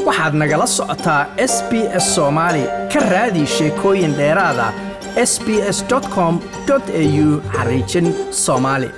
waxaad nagala socotaa s b s soomaali ka raadi sheekooyin dheeraada s b s com au xariijin soomaali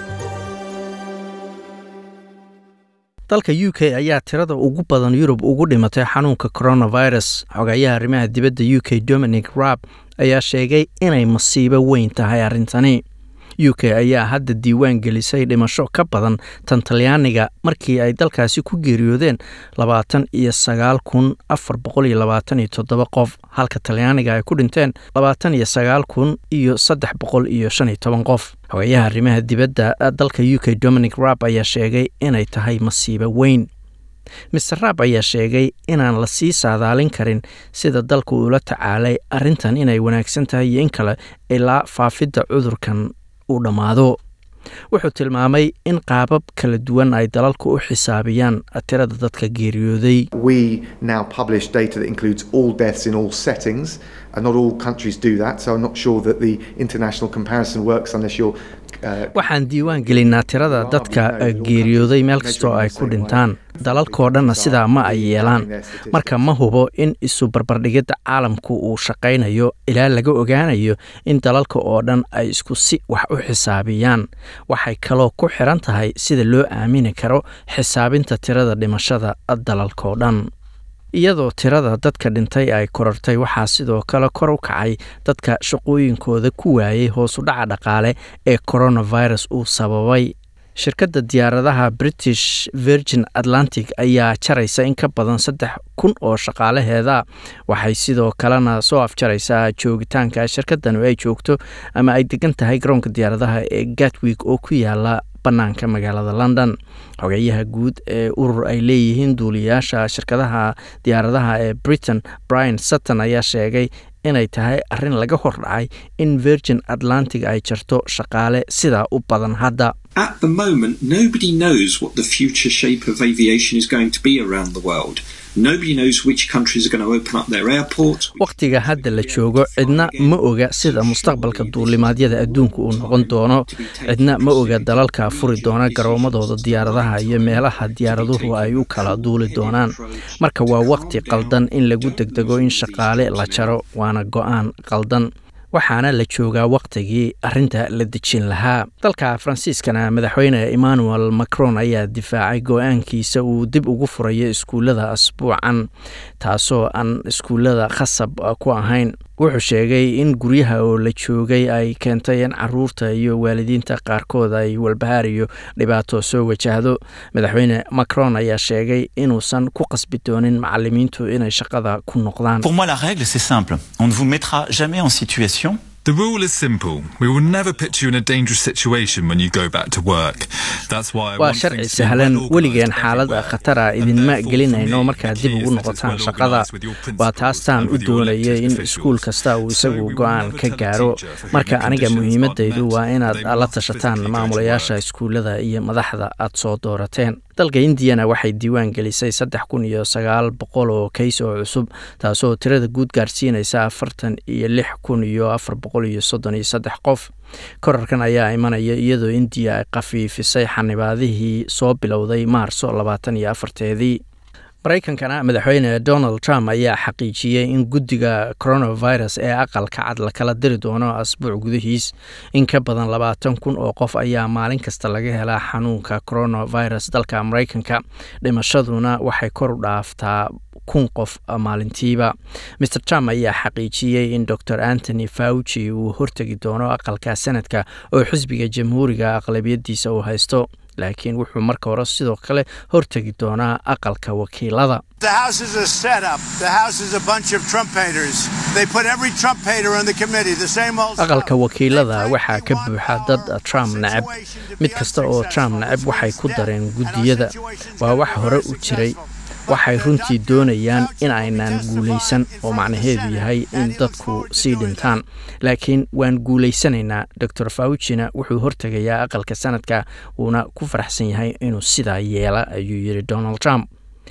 dalka u k ayaa tirada ugu badan yurub ugu dhimatay xanuunka coronavirus xogayaha arrimaha dibadda u k dominic rab ayaa sheegay inay masiibo weyn tahay arrintani u k ayaa hadda diiwaan gelisay dhimasho ka badan tan talyaaniga markii ay dalkaasi ku geeriyoodeen labaatan iyo sagaal kun afar boqol iyo labaatan iyo toddoba qof halka talyaaniga ay ku dhinteen labaatan iyo sagaal kun iyo saddex boqol iyo shan iyo toban qof xogayaha arrimaha dibadda dalka u k dominic rab ayaa sheegay inay tahay masiibo weyn mister rab ayaa sheegay inaan la sii saadaalin karin sida dalka uula tacaalay arrintan inay wanaagsan tahay iyo in kale ilaa faafidda cudurkan uu dhammaado wuxuu tilmaamay in qaabab kala duwan ay dalalku u xisaabiyaan tirada dadka geeriyooday We now publish data that includes all deaths in all settings, and not all countries do that. So I'm not sure that the international comparison works unless you're. Uh, waxaan diiwaan gelinaa tirada dadka geeriyooday meel kastoo ay ku dhintaan dalalkoo dhanna sidaa ma ay yeelaan marka ma hubo in isu barbardhigidda caalamku uu shaqaynayo ilaa laga ogaanayo in dalalka oo dhan ay isku si wax u xisaabiyaan waxay kaloo ku xiran tahay sida loo aamini karo xisaabinta tirada dhimashada dalalkoo dhan iyadoo tirada dadka dhintay ay korortay waxaa sidoo kale kor u kacay dadka shaqooyinkooda ku waayay hoosu dhaca dhaqaale ee coronavirus uu sababay shirkadda diyaaradaha british virgin atlantic ayaa jaraysa in ka badan saddex kun oo shaqaalaheeda waxay sidoo kalena soo afjaraysaa joogitaanka shirkaddan ay joogto ama ay degan tahay garoonka diyaaradaha ee gatwig oo ku yaala bannaanka magaalada london xogeyaha guud ee urur ay leeyihiin duuliyayaasha shirkadaha diyaaradaha ee britain brian sutton ayaa sheegay inay tahay arrin laga hordhacay in virgin atlantic ay jarto shaqaale sidaa u badan hadda At the moment, nobody knows what the future shape of aviation is going to be around the world. Nobody knows which countries are going to open up their airports. wakhtiga hadda la joogo cidna ma oga sida mustaqbalka duulimaadyada adduunka uu noqon doono cidna ma oga dalalka furi doona garoomadooda diyaaradaha iyo meelaha diyaaraduhu ay u kala duuli doonaan marka waa wakhti qaldan in lagu degdego in shaqaale la jaro waana go-aan qaldan waxaana la joogaa wakhtigii arrinta la dejin lahaa dalka faransiiskana madaxweyne emmanuel macron ayaa difaacay go-aankiisa uu dib ugu furayo iskuullada asbuucan taasoo aan iskuullada khasab ku ahayn wuxuu sheegay in guryaha oo la joogay ay keentay in caruurta iyo waalidiinta qaarkood ay walbahaar iyo dhibaato soo wajahdo madaxweyne macron ayaa sheegay inuusan ku qasbi doonin macalimiintu inay shaqada ku noqdaan Pour moi, la règle, c'est simple. On ne vous mettra jamais en situation The rule is simple. We will never put you in a dangerous situation when you go back to work. That's why I waa want sharci things to be sahlan well weligeen organised xaalad everywhere. khatara And idinma therefore, for gelinayno me, markaad the dib key ugu is that it's noqotaan well shaqada organised with your waa principals taastaan and u with your doonayay elected in officials. iskuul kasta uu So isagu we will go-aan never ka tell a gaaro teacher for whom marka the aniga conditions muhiimadaydu aren't waa met, inaad they la must tashataan physically go to maamulayaasha work. iskuullada iyo madaxda aad soo doorateen dalka indiyana waxay diiwaan gelisay saddex kun iyo sagaal boqol oo kays oo cusub taasoo tirada guud gaarsiinaysa afartan iyo lix kun iyo afar boqol iyo soddon iyo saddex qof korarkan ayaa imanaya iyadoo indiya ay khafiifisay xanibaadihii soo bilowday maarso labaatan iyo afarteedii maraykankana madaxweyne donald trump ayaa xaqiijiyey in guddiga coronavirus ee aqalka cad la kala diri doono asbuuc gudihiis in ka badan labaatan kun oo qof ayaa maalin kasta laga helaa xanuunka coronavirus dalka maraykanka dhimashaduna waxay kor u dhaaftaa kun qof maalintiiba mr trump ayaa xaqiijiyey in dor antony fauci uu hortegi doono aqalka sanadka oo xisbiga jamhuuriga aqlabiyadiisa uu haysto laakiin wuxuu marka hore sidoo kale hortegi doonaa aqalka wakiilada The House is a setup. The House is a bunch of Trump haters. They put every Trump hater on the committee. The same old stuff. aqalka wakiilada They waxaa ka frankly buuxa want dad our trump necab situation to be mid kasta oo trump unsuccessful. necab waxay ku It's dareen death. guddiyada And our situation's waa gonna wax be hore very u jiray successful. waxay But runtii Dr. doonayaan Fauci in will be aynaan testifying guulaysan in oo front of the macnaheedu Senate, yahay and in he looks dadku forward to sii doing dhintaan laakiin waan guulaysanaynaa dor faucina wuxuu hortegayaa aqalka sanadka wuuna ku faraxsan yahay inuu sidaa yeela ayuu yidhi donald trump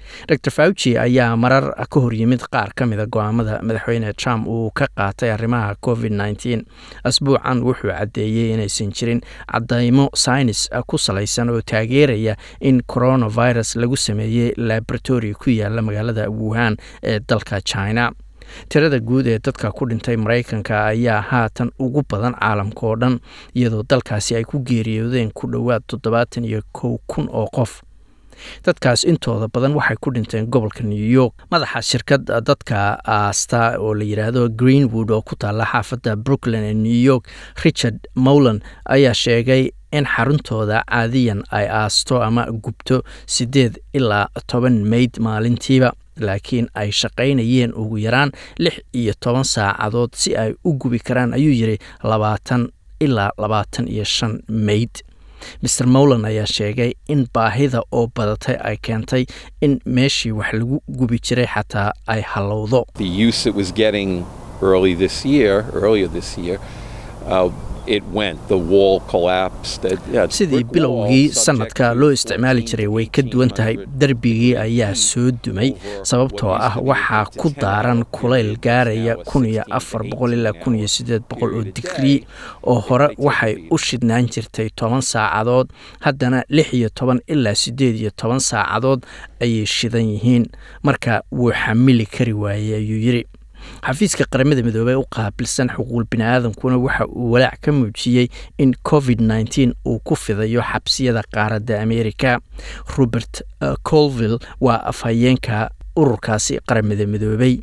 dor fauci ayaa marar ka hor yimid qaar ka mida go-aamada madaxweyne trump uu ka qaatay arrimaha covid nteen asbuucan wuxuu caddeeyey inaysan jirin cadaymo saynis ku salaysan oo taageeraya in coronavirus lagu sameeyey laboratory ku yaala magaalada wuhan ee dalka china tirada guud ee dadka ku dhintay maraykanka ayaa haatan ugu badan caalamka oo dhan iyadoo dalkaasi ay ku geeriyoodeen ku dhowaad toddobaatan iyo kow kun oo qof dadkaas intooda badan waxay ku dhinteen gobolka new york madaxa shirkad dadka aasta oo la yidhaahdo greenwood oo ku taalla xaafadda brooklyn ee new york richard mowland ayaa sheegay in xaruntooda caadiyan ay aasto ama gubto siddeed ilaa toban meyd maalintiiba laakiin ay shaqaynayeen ugu yaraan lix iyo toban saacadood si ay u gubi karaan ayuu yidhi labaatan ilaa labaatan iyo shan meyd maer mowland ayaa sheegay in baahida oo badatay ay keentay in meeshii wax lagu gubi jiray xataa ay hallowdo sidii bilowgii sanadka loo isticmaali jiray way ka duwan tahay derbigii ayaa soo dumay sababtoo ah waxaa ku daaran kulayl gaaraya kun iyo afar boqol ilaa kun iyo sideed boqol oo digrii oo hore waxay u shidnaan jirtay toban saacadood haddana lix iyo toban ilaa siddeed iyo toban saacadood ayay shidan yihiin marka wuu xamili kari waayey ayuu yidhi xafiiska qaramada midoobey u qaabilsan xuquuq bini-aadamkuna waxa uu walaac ka muujiyey in covid nteen uu ku fidayo xabsiyada qaaradda amerika robert colville waa afhayeenka ururkaasi qaramada midoobey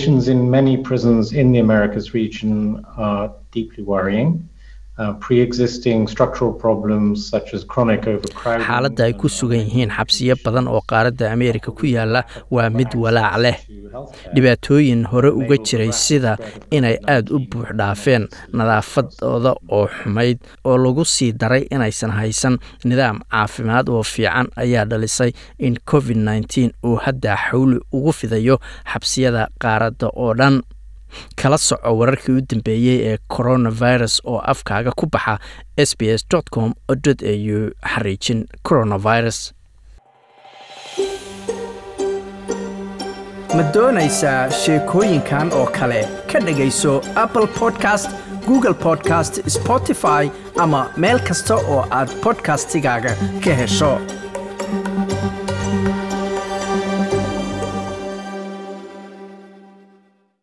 xaaladda ay ku sugan yihiin xabsiyo badan oo qaaradda ameerika ku yaala waa mid walaac leh dhibaatooyin hore uga jiray sida inay aada u buux dhaafeen nadaafadooda oo xumayd oo lagu sii daray inaysan haysan nidaam caafimaad oo fiican ayaa dhalisay in covid nteen uu hadda xawli ugu fidayo xabsiyada qaaradda oo dhan kala soco wararkii u dambeeyey ee coronavirus oo afkaaga ku baxa s b s com au xariijin coronavirus ma doonaysaa sheekooyinkan oo kale ka dhegayso apple podcast google podcast spotify ama meel kasta oo aad podcastigaaga ka hesho